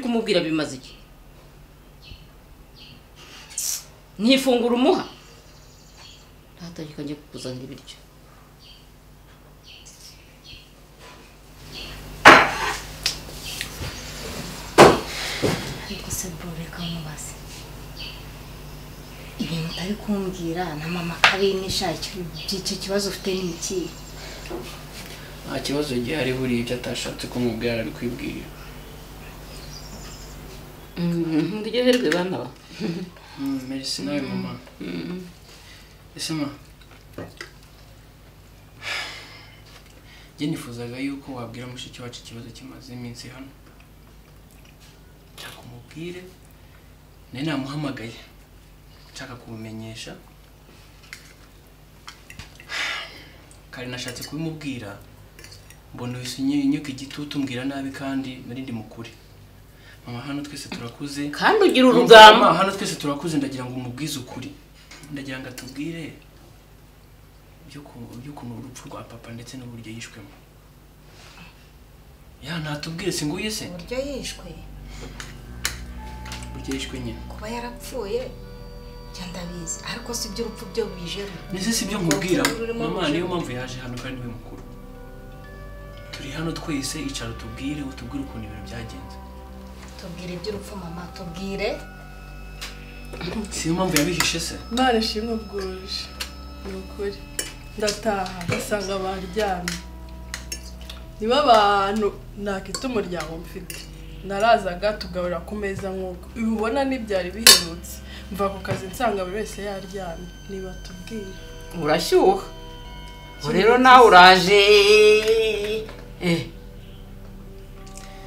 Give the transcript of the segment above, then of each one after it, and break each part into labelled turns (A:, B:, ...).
A: kumubwira bimaze iki ntifungura umuha ntatangika njye kukuzanira ibiryo
B: ariko se bro reka mubaze ibintu utari kumbwira na mama kabinisha icyo kibazo ufite ni ikihe
C: nta kibazo gihari buriya ibyo atashatse kumubwira ari kwibwira
A: muryoherwe bana ba
C: mbese nawe mama ese ma njye nifuzaga yuko wabwira mushiki wacu ikibazo kimaze iminsi hano nshaka umubwire nawe namuhamagaye nshaka kubumenyesha kare nashatse kubimubwira mbona wese unyuka igitutu umbwira nabi kandi nari ndi mukuri mama hano twese turakuze
A: kandi ugira urugamba
C: urugamba hano twese turakuze ndagira ngo umubwize ukuri ndagira ngo atubwire iby'uku- iby'ukuntu urupfu rwa papa ndetse n'uburyo yishwemo ya ntatubwire si nguyu se
B: uburyo yishwe
C: uburyo yishwe nyine
B: kuba yarapfuye njya ndabizi ariko si iby'urupfu byo bijeru
C: ndetse si ibyo nkubwira
B: Urimo
C: mama
B: gushaka.
C: niyo mpamvu yaje hano kandi niwe mukuru turi hano twese icara utubwire utubwire ukuntu ibintu byagenze
B: tubwire iby'urupfu mama tubwire
C: si iyo mpamvu yabihishe se
D: Imana ishimwe bwuje ni ukuri ndataha basanga baryamye niba abantu ntakita umuryango mfite narazaga tugaburira ku meza nk'uko ibi ubona ntibyari biherutse mva ku kazi nsanga buri wese yaryamye niba tubwire
A: urashyuha ubu rero nawe uraje eh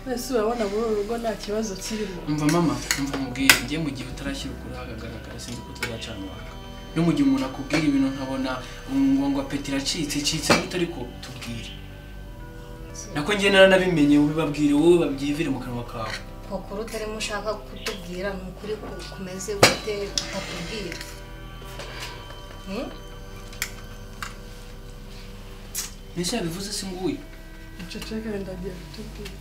D: mbese urabona muri uru rugo nta kibazo kirimo
C: umva mama umva mubwire njye mu gihe utarashyira ukuri ahagaragara sinzi ko tuzacana uwaka no mu gihe umuntu akubwira ibintu nkabona ngo ngo apeti iracitse icitse gute ariko tubwire nako njye naranabimenye ubibabwire wowe babyivire mu kanwa kawe
B: kukuru utarimo ushaka kutubwira ni ukuri ku- kumeze gute utatubwira Hmm?
C: mbese yabivuze si nguyu
D: uceceke ndagiye kutubwira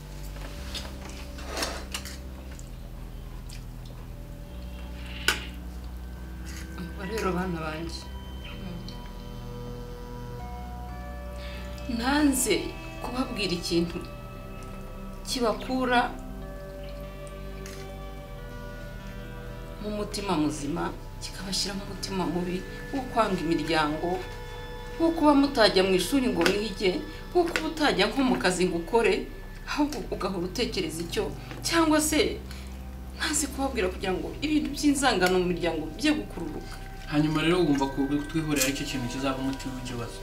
A: Umva rero bana banjye ntanze kubabwira ikintu kibakura mu mutima muzima kikabashyira mu mutima mubi wo kwanga imiryango wo kuba mutajya mu ishuri ngo mwige wo kuba utajya nko mu kazi ngo ukore ahubwo ugahora utekereza icyo cyangwa se ntazi kubabwira kugira ngo ibintu by'inzangano mu miryango bijye gukururuka
C: hanyuma rero wumva ku bwo twihorera aricyo kintu kizaba umuti w'ikibazo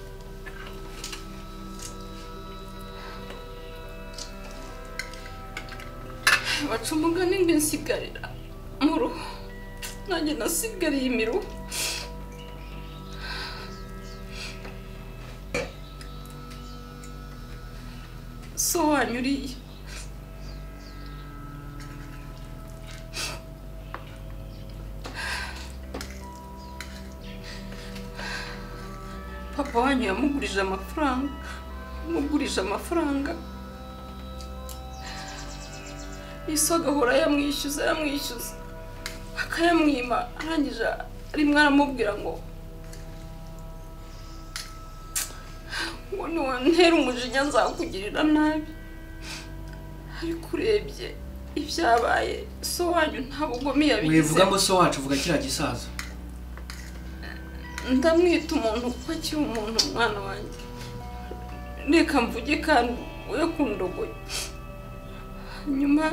A: baca umugani ngo nsigarira mu ruhu nanjye nasigariye imiruho so wanyu uriya papa wanyu yamugurije amafaranga yamugurije amafaranga iso agahora yamwishyuza yamwishyuza akayamwima arangije rimwe aramubwira ngo ngo niwantera umujinya nzakugirira nabi ariko urebye ibyabaye so wanyu nta bugome yabigize
C: wivuga ngo so wacu uvuga kiriya gisaza
A: ndamwita umuntu kuko akiri umuntu umwana wanjye reka mvuge kandi we ku ndogoye hanyuma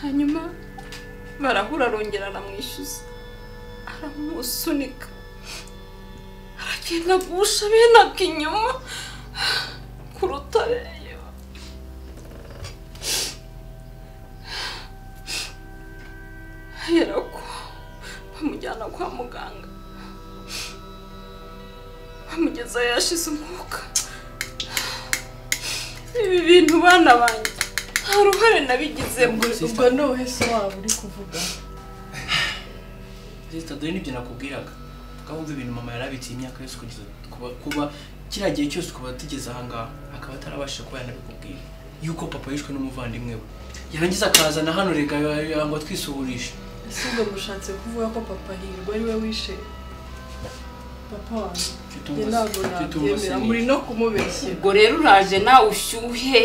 A: hanyuma barahura arongera aramwishyuza aramusunika aragenda agusha bene inyuma ku rutare ahera ko bamujyana kwa muganga bamugeza yashize umwuka ibi bintu bana banjye nta ruhare nabigizemo
D: ubwo ni ubuhese waba uri kuvuga
C: sita dore n'ibyo nakubwiraga ukaba wumva ibintu mama yarabitsiye imyaka yose kugeza kuba kuba kiriya gihe cyose ukaba tugeze ahangaha akaba atarabashije kuba yanabikubwira yuko papa yishwe n'umuvandimwe we yarangiza akazana hano rega ngo twisuhurishe
D: ese ubwo mushatse kuvuga ko papa hirwa ari we wishe papa wanjye
C: Mfite
D: njye
C: umugasi-
D: ntabwo
C: mfite umugasi
D: nabyemera
C: nyinshi.
D: muri no kumubeshyera
A: ubwo rero uraje nawe ushyuhe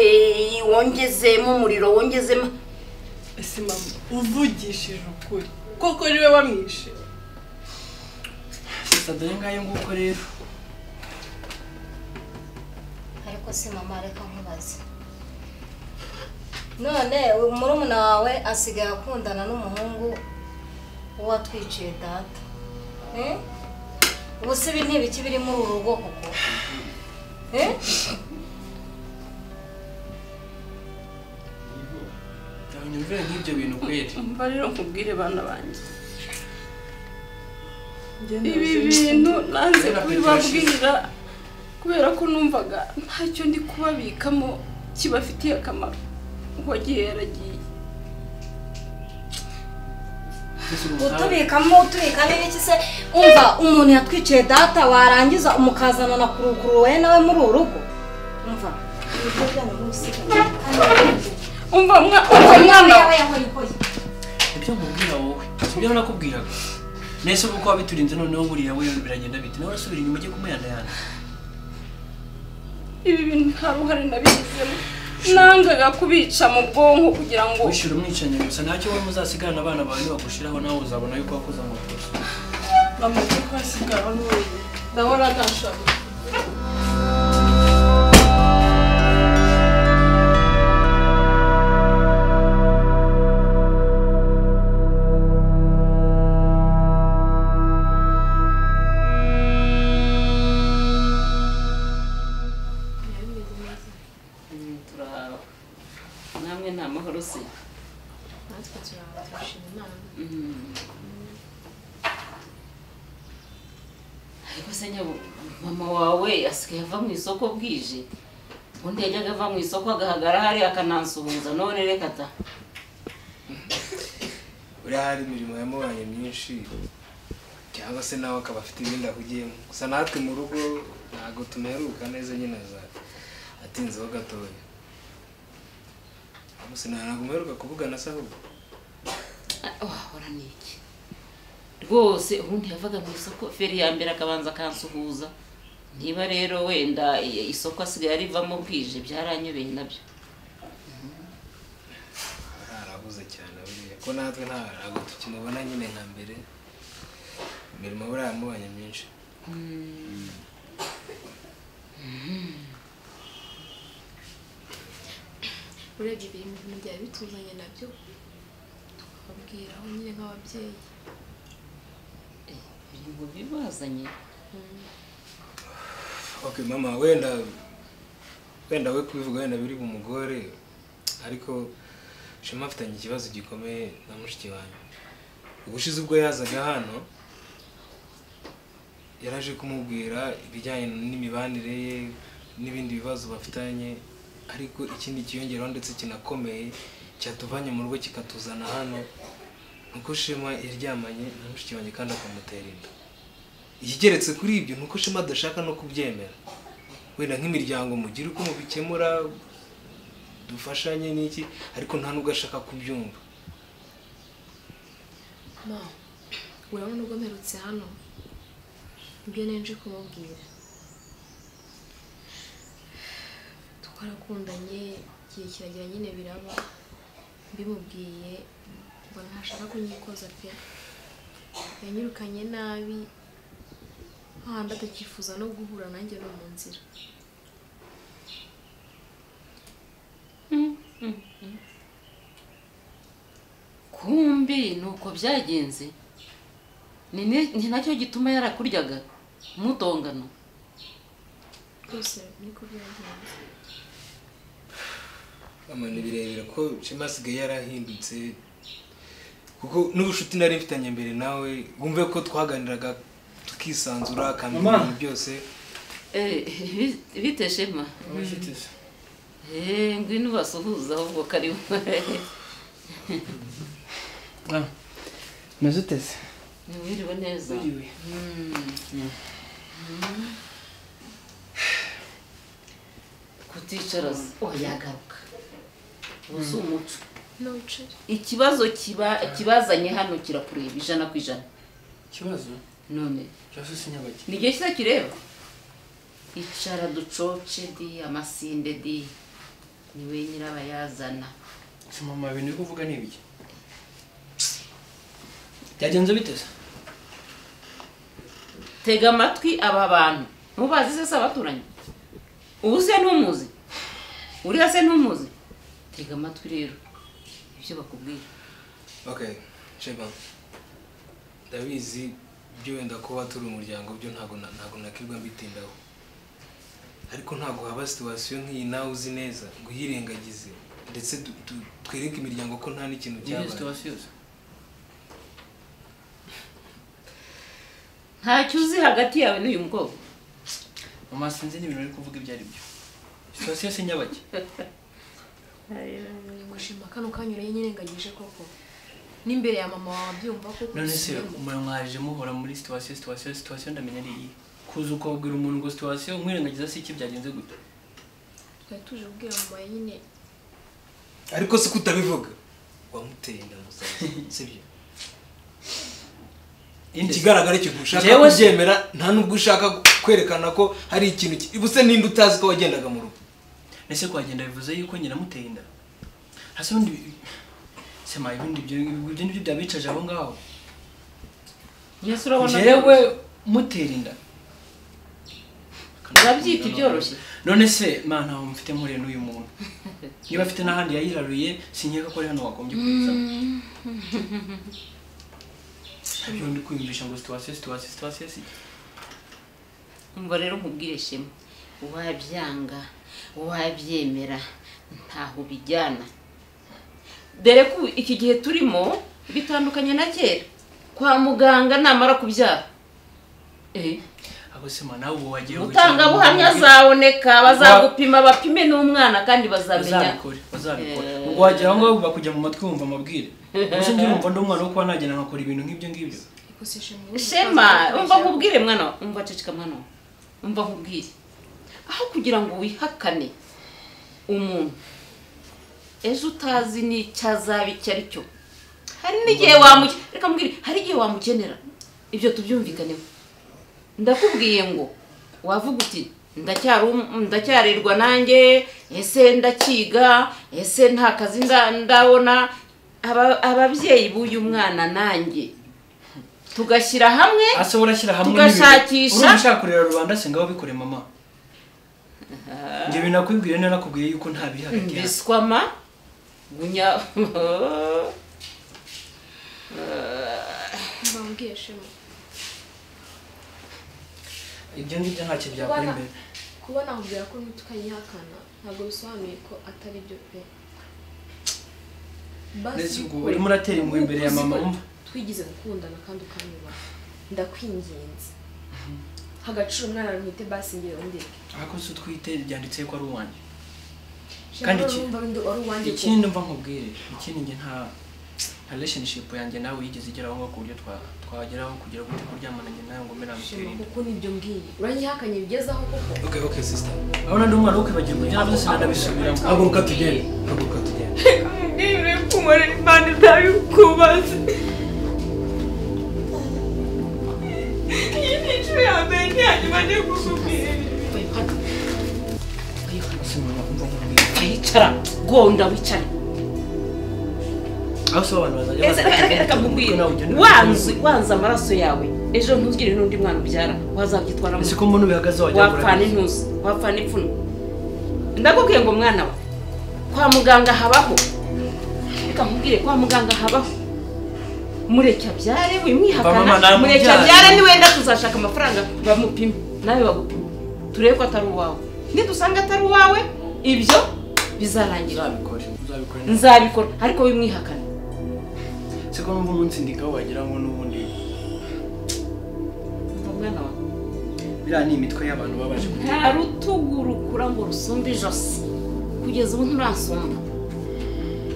A: wongezemo umuriro wongezemo
D: ese mama uvugishije ukuri koko niwe wamwishe
C: gusa dore ngayo nguko rero
B: ariko si mama reka nkubaze none murumuna wawe asigaye akundana n'umuhungu uwatwiciye data Eh? ubu se ibi ntibiki biri muri uru rugo kuko Eh?
C: nyumvira nk'ibyo bintu kweri
A: umva rero nkubwire bana banjye
D: Njye
A: ibi
D: ntazi-
A: bintu nanze
C: Kubera
A: kubibabwira kubera ko numvaga ntacyo ndi kubabikamo kibafitiye akamaro wagiye yaragiye
C: mbese ubu nta-
B: utubikamo utubikamo ibiki se umva umuntu yatwiciye data warangiza umukazana na kuruguru wowe nawe muri uru rugo umva ibiryo byanyu mubisigane
A: umva mwa- umva
B: kandi
A: mwana
B: yawe yahoye ihoye
C: ibyo nkubwira wowe si ibyo nakubwiraga nese kuko wabiturinze noneho burira we biragenda bite nawe urasubira inyuma ujye kumuyanayana
A: ibi bintu nta ruhare nabigizemo nangaga kubica mu bwonko kugira ngo
C: wishyura umwicanyi gusa ntacyo wowe muzasigana abana bawe nibagushiraho nawe uzabona yuko wakoze amakosa
D: mama kuko asigaye n'ubu ndahora ntashaka
A: namwe ni amahoro se
E: natwe turaba turashima imana
A: ariko se nyabo mama wawe asigaye ava mu isoko bwije ubundi yajyaga ava mu isoko agahagara hariya akanansuhuza none reka ta
F: uriya hari imirimo yamubanye myinshi cyangwa se nawe akaba afite ibindi ahugiyemo gusa natwe mu rugo ntabwo tumeruka neza nyine za atinzeho gatoya gusa ntabwo umeruka kuvugana se ahubwo
A: wahora ni iki rwose ubundi yavaga mu isoko feri ya mbere akabanza akansuhuza niba rero wenda i- isoko asigaye arivamo bwije byaranyobeye nabyo
F: Aha arahuze cyane buriya ko natwe nta- ntabwo tukimubona nyine nka mbere imirimo buriya yamubanye myinshi
E: urebye ibintu bintu byari bituzanye nabyo tukababwiraho nyine nk'ababyeyi
A: biri mu bibazanye
F: ok mama wenda wenda we kubivuga wenda biri bumugore ariko shema afitanye ikibazo gikomeye na mushiki wanjye ubushize ubwo yazaga hano yaraje kumubwira ibijyanye n'imibanire ye n'ibindi bibazo bafitanye ariko ikindi kiyongeraho ndetse kinakomeye cyatuvanye mu rugo kikatuzana hano nuko shema yaryamanye na mushiki wanjye kandi akamutera inda ikigeretse kuri ibyo ni uko shema adashaka no kubyemera wenda nk'imiryango mugira uko mubikemura dufashanye n'iki ariko nta nubwo ashaka kubyumva
E: ma urabona ubwo mperutse hano ibyo nenje kumubwira twarakundanye igihe kiragira nyine biraba mbimubwiye mbona ntashaka kunyikoza pe yanyirukanye nabi hahandi atakifuza no guhura nanjye no mu nzira
A: kumbi ni uko byagenze ni ni- ni nacyo gituma yarakuryaga mutongana
E: rwose niko byagenze
F: mama ni birebire ko shema asigaye yarahindutse kuko n'ubucuti nari mfitanye mbere nawe wumve ko twaganiraga tukisanzura akamenya
C: Mama.
F: ibintu byose
A: Eh, bi- bite shema Eh, ngwino ubasuhuza ahubwo karibu
C: maze uteze
A: Mwiriwe neza
C: Mwiriwe.
A: Mm. Mm. kuticara yagaruka ubu si umuco
E: ntucere
A: ikibazo kiba kibazanye hano kirakureba ijana ku ijana
C: ikibazo
A: none
C: cyose sinyabage
A: ni igihe cyiza kireba icara ducoce di amasinde di ni we nyirabayazana
C: si mama ibintu uri kuvuga ni ibiki byagenze bite se
A: tega amatwi aba bantu mubazi se si abaturanyi ubu se ntumuzi uriya se ntumuzi tega amatwi rero ibyo bakubwira
F: okay sheba ndabizi byo wenda kuba turi umuryango byo ntabwo na- ntabwo nakirwa mbitindaho ariko ntabwo haba situwasiyo nk'iyi nawe uzi neza ngo uyirengagize ndetse du- du- twereke imiryango ko nta n'ikintu
C: niyo
F: cyabaye
C: situwasiyo se
A: ntacyo uzi hagati yawe n'uyu mukobwa
C: mama sinzi n'ibintu uri kuvuga ibyo ari byo situwasiyo sinyabage
E: gushima kano kanyuranye nyirengagije koko n'imbere ya mama wawe abyumva koko
C: none se mwaje muhora muri situwasiyo situwasiyo situwasiyo ndamenya ari iyi kuza ukabwira umuntu ngo situwasiyo mwirengagiza si iki byagenze gute
E: twari tuje kubwira mama nyine
F: ariko si ko utabivuga wamuteye inda gusa sibyo
C: Inde?
F: ikigaragara cyo ntushaka
C: Jewe se-
F: kubyemera nta n'ubwo ushaka kwerekana ko hari ikintu ki- ubuse ninde utazi ko wagendaga mu rugo
C: ese kuhagenda bivuze yuko nyina amuteye inda hasi ubundi sema ibindi ibyo ibyo nibyo byabicaje aho ngaho
A: yesu urabona
C: jewe mutera inda
A: urabyita ibyoroshye
C: none se ma ntaho mfite mpuriye n'uyu muntu niba afite n'ahandi yayiraruye sinkeka ko ari hano wagombye kuza ntabyo ndi kwiyumvisha ngo situwasiyo situwasiyo situwasiyo si iki?
A: umva rero nkubwire shema uwabyanga uwabyemera ntaho bijyana dore ko iki gihe turimo bitandukanye na kera kwa muganga namara kubyara eh
C: ahubwo se ma nawe ubu wagiye
A: umutangabuhamya azaboneka bazagupima bapime n'umwana kandi bazamenya
C: bazabikore bazabikore
A: Eh.
C: ubwo wagera aho ngaho bakujya mu matwi wumva amabwire gusa njye numva ndi umwana wo kuba nagenda nkakora ibintu nk'ibyo ngibyo
A: shema umva nkubwire mwana wa- umva ceceka mwana wa. umva nkubwire aho kugira ngo wihakane umuntu ejo utazi n'icyo azaba icyo ari cyo hari n'igihe wamukenera reka mbwire hari igihe wamukenera ibyo tubyumvikaneho ndakubwiye ngo wavuga uti ndacyari um- ndacyarerwa nanjye ese ndakiga ese nta kazi nda- ndabona Aba- ababyeyi b'uyu mwana nanjye tugashyira hamwe
C: asa urashyira hamwe
A: Tugashakisha.
C: n'ibintu. Urumva ushaka kurera rubanda se ngaho bikore mama njye binakwibwire narakubwiye yuko nta biri hagati yacu
A: mbiswama gunya
E: mbabwiye shema
C: ibyo ngibyo ntacyo byakora
E: Kubana-
C: imbere
E: kuba nakubwira ko ntukayihakana ntabwo bisobanuye ko atari byo pe
C: ndetse ubwo
E: bikore.
C: urimo uratera impuhwe imbere ya
E: Kuko
C: mama
E: uzi ko
C: wumva
E: twigeze gukundana kandi ukanyubaha ndakwinginze hagaciro umwana ntwite basi ngewe ndeke
C: ariko se utwite byanditse ko ari uwanjye
E: Shema,
C: Kandi
E: wari
C: iki-
E: wumva wenda wari uwanjye pe.
C: ikindi mva nkubwire ikindi njye nta nta relationship yanjye nawe yigeze igeraho ngo ku buryo twa- twageraho kugira gute kuryamana njye nawe ngo mbe namutere
E: Shema,
C: inda
E: kuko nibyo mbwiye uranyihakanye bigezaho koko
F: okay okay sister
C: urabona ndi umwana wo kwibagirwa ibyo navuze sinanabisubiramo
F: haguruka tugende haguruka tugende
C: Ese mama, umva nkubwire.
A: wicara gonda wicare
C: aho se abantu bazajya
A: Ese reka- reka- reka
C: Umutwe
A: nkubwire
C: nawe ugende
A: wanze wanze amaraso yawe ejo ntuzgire n'undi mwana ubyara wazabyitwaramo
C: ese ko mbona ubihagaze wajya
A: wapfana intuzi wapfana ipfuno ndakubwiye ngo mwana we kwa muganga habaho reka nkubwire kwa muganga habaho mureke abyare
C: Mama,
A: wimwihakana
C: namubyara.
A: mureke abyare niwenda tuzashaka amafaranga bamupime nawe bagupime turebe ko atari uwawe nidusanga atari uwawe ibyo bizarangira
C: uzabikore uzabikore neza
A: nzabikora ariko wimwihakana
C: siko numva umunsi ndikaho wagira ngo n'ubundi
A: Umva mwana wawe
C: biriya ni imitwe y'abantu baba baje kutubwira
A: nta rutugu rukura ngo rusumbe ijosi kugeza ubu nturasumba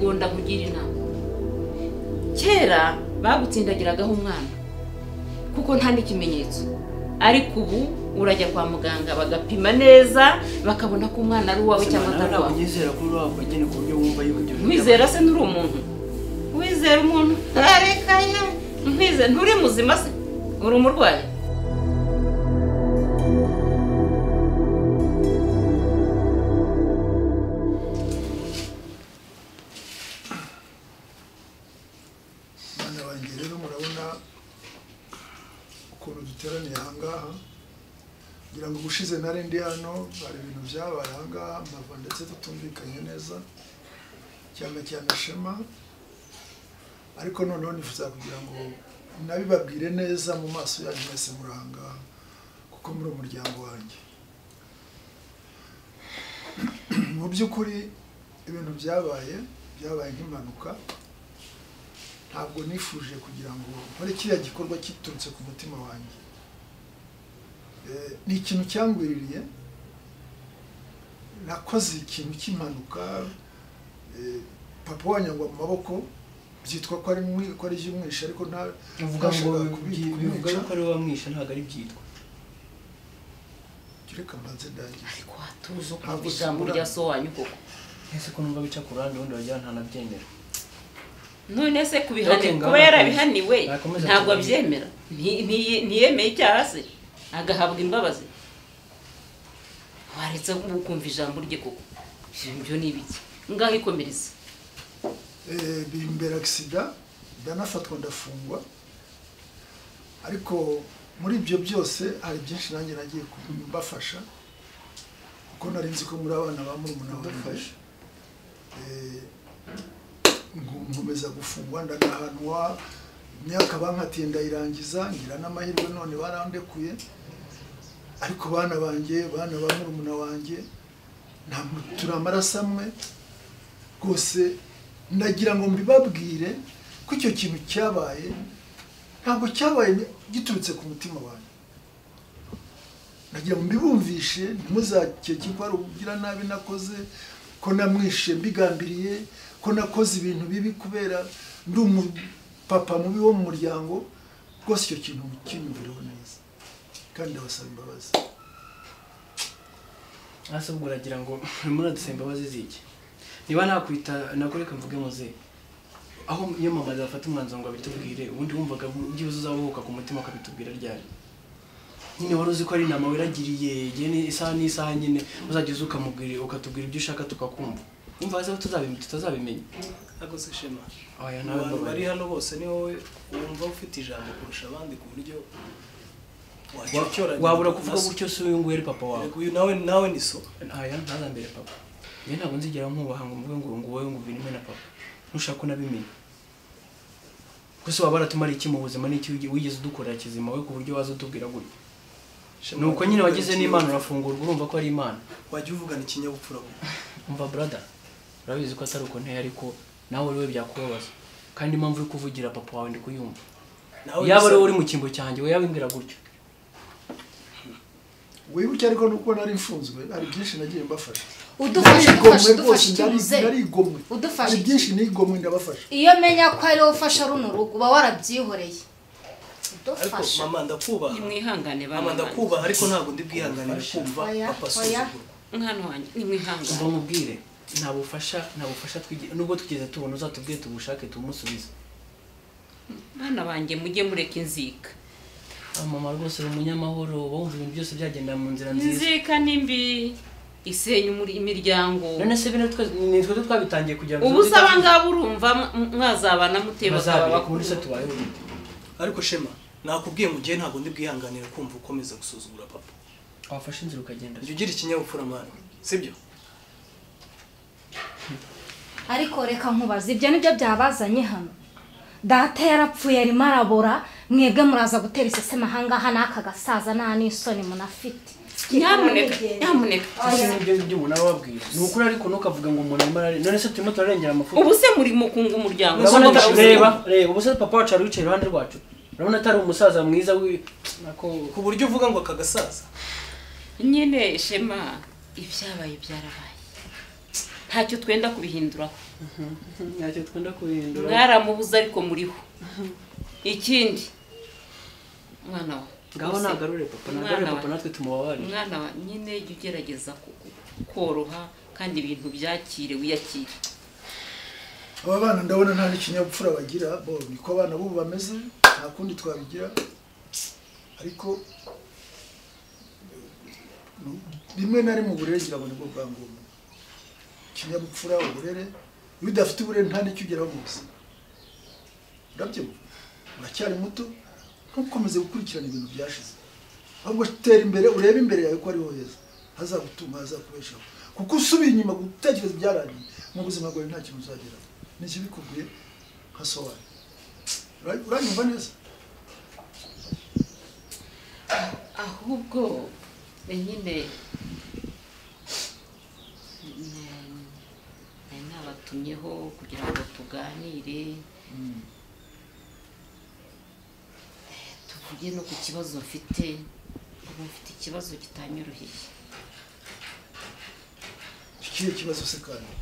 A: gonda kugira inama kera bagutsindagiragaho umwana kuko nta n'ikimenyetso ariko ubu urajya kwa muganga bagapima neza bakabona ko umwana ari uwawe cyangwa
C: nawe
A: atari
C: ntabwo
A: uwawe
C: unyizera ko uri waba bagene ku buryo wumva yuko ibyo
A: wizera se nturi umuntu wizera umuntu areka ye ntwizera nturi muzima se uri umurwayi
G: bana banjye rero murabona ukuntu duteraniye ahangaha ngira ngo ubushize nari ndi hano hari ibintu byabaye ahangaha mpava ndetse tutumvikanye neza cyane cyane shema ariko noneho nifuza kugira ngo nabibabwire neza mu maso yanyu mwese muri ahangaha kuko muri umuryango wanjye mu by'ukuri ibintu byabaye byabaye nk'impanuka ntabwo nifuje kugira ngo nkore kiriya gikorwa kiturutse ku mutima wanjye Eh, ni ikintu cyangwiririye nakoze ikintu cy'impanuka eh, papa wanyangwa mu maboko byitwa ko ari mwi- ko ari iby'umwisha ariko nta
C: uvuga ngo
G: ntashakaga kubi-
C: bivuga bivuga
G: kumwica.
C: yuko ari wamwisha ntabwo ari byitwa
G: reka mbanze ndangize
A: ariko hatuza
G: Ntabwo
A: ukumva ijambo
G: usubira.
A: rya so wanyu koko
C: ese ko numva bica ku ruhande ubundi bagira nta nabyemera
A: none se kubihani
C: Okay,
A: kuba
C: ngaho nakomeza.
A: yarabihaniwe
C: Nakomeza
A: ntabwo
C: kubihanirwa.
A: abyemera Nti- nti- ntiyemeye icyaha se agahabwa imbabazi waretse ukumva ijambo rye koko ibyo ni ibiki ngaho ikomereza
G: Eh, bimbera agisida ndanafatwa ndafungwa ariko muri ibyo byose hari byinshi nanjye nagiye kubafasha kuko nari nzi ko muri abana ba murumuna wanjye Eh, nku- nkomeza gufungwa ndanahanwa imyaka bankatiye ndayirangiza ngira n'amahirwe none barandekuye ariko bana banjye bana ba murumuna wanjye nta mu- turi amaraso amwe rwose ndagira ngo mbibabwire ko icyo kintu cyabaye ntabwo cyabaye giturutse ku mutima wanjye ndagira ngo mbibumvishe ntimuzakeke ko ari ubugira nabi nakoze ko namwishe mbigambiriye ko nakoze ibintu bibi kubera ndi umupapa mubi wo mu muryango rwose icyo kintu kinyumvireho neza kandi ndabasaba imbabazi
C: hasi ubwo uragira ngo urimo uradusaba imbabazi z'iki niba nakwita nakureka mvuge muze aho iyo mama zafata umwanzuro ngo abitubwire ubundi wumvaga byibuze uzabuhuka ku mutima ukabitubwira ryari nyine wari uzi ko ari inama wiragiriye igihe ni- isaha n'isaha nyine uzajya uza ukamubwira ukatubwira ibyo ushaka tukakumva wumva hasi aho tuzabi- tutazabimenya
H: ntabwo se shema
C: aya
H: mu
C: nawe
H: bantu bari
C: mbabarira.
H: hano bose ni wowe wumva ufite ijambo kurusha abandi ku buryo
C: Wa-
H: wacyocyora
C: wabura kuvuga gutyo si uyu nguyu ari papa wawe
H: uyu nawe nawe ni so
C: aya ntazambere papa njye ntabwo nzigera nkubaha ngo mvuge ngo ngo wowe ngo uvinime na papa ntushaka unabimenya gusa waba waratumara iki mu buzima n'iki wigi- wigeze udukorera kizima we ku buryo waza utubwira gutya
H: Shema,
C: ni uko
H: wajya
C: nyine
H: uvugana
C: wagize
H: ikinyabupfura.
C: n'imana urafungurwa urumva ko ari imana
H: wajya uvugana ikinyabupfura kuko
C: umva brother urabizi ko atari uko nteye ariko nawe uriwe byakubabaza kandi impamvu uri kuvugira papa wawe ndi kuyumva
H: nawe
C: yaba ari
H: bisa-
C: wowe uri mu cyimbo cyanjye we yabimbwira gutyo
G: wibuke ariko nuko nari mfunzwe hari byinshi nagiye mbafasha
B: udufashe udufashe
G: Narigomwe
B: udufashe
G: rwose,
B: ikibuze
G: nari- narigomwe
B: Udufashe
G: hari
B: iki?
G: byinshi nigomwe ndabafasha
B: iyo menya ko ari wowe ufasha runo rugo uba warabyihoreye
H: ariko
B: udufashe
H: mama ndakubaha
A: nimwihangane
H: mama
A: bana banjye
H: ndakubaha ariko ntabwo ndi bwihanganire kumva
B: Oya,
H: papa
B: oya.
H: asuzugurwa
A: mwana wanjye nimwihangane
C: umva mubwire nta bufasha nta bufasha twigi- nubwo twigeze tubona uzatubwire tubushake tumusubize
A: bana banjye mujye mureka inzika
C: mama rwose uri umunyamahoro uba wumva ibintu byose byagenda mu nzira nziza
A: inzika ni mbi isenya umuri- imiryango
C: none se bino twese ni twebwe twabitangiye kugira ngo
A: ubu se abangaba urumva m- mwazabana mute bakaba
C: bazabireka muri
A: bakuru
C: se tubayeho gute
H: ariko shema nakubwiye mu gihe ntabwo ndi bwihanganire kumva ukomeza gusuzugura papa
C: wafashe inzira ukagenda
H: jya ugira ikinyabupfura mwana sibyo
B: ariko reka nkubaze ibyo nibyo byabazanye hano data yarapfuye arimo arabora mwebwe muraza gutera iseseme ahangaha n'aka gasaza nta n'isoni munafite
A: nyamuneka nyamuneka
C: Ese nibyo ngibyo umuntu aba ababwira ni ukuri ariko ntukavuga ngo umuntu arimo arare none se turimo turarengera amafuti
A: ubu se muri mu kunga umuryango
C: urabona
A: Muzi
C: ata-
A: mubuzima.
C: reba reba ubu se papa wacu wari wicaye iruhande rwacu urabona atari umusaza mwiza wi nako
H: ku buryo uvuga ngo aka gasaza
A: nyine shema ibyabaye byarabaye ntacyo twenda kubihinduraho
C: ntacyo twenda kubihindura
A: mwaramubuze ariko muriho ikindi mwana wa
C: ngaho
A: Rwose,
C: nagarure papa nagarure
A: umwana wa-
C: papa natwe tumubabarire
A: umwana wa nyine jya ugerageza ku- ku- koroha kandi ibintu byakire wiyakire
G: aba bana ndabona nta n'ikinyabupfura bagira bo niko abana b'ubu bameze nta kundi twabigira ariko eh, rimwe na rimwe uburere ngira ngo nibwo bwa ngombwa ikinyabupfura uburere iyo udafite uburere nta n'icyo ugeraho mu buzima urabyumva uracyari muto ntukomeze gukurikirana ibintu byashize ahubwo tera imbere urebe imbere yawe ko ariho heza hazagutunga hazakubeshaho kuko usubiye inyuma gutekereza ibyarangiye mu buzima bwawe nta kintu uzageraho ni ikibi kubwiye nka sowayi Ura- uranyumva neza
A: ahubwo ni nyine nari nabatumyeho kugira ngo tuganire tuvuge no ku kibazo mfite ubu mfite ikibazo kitanyoroheye
G: ikihe kibazo se kandi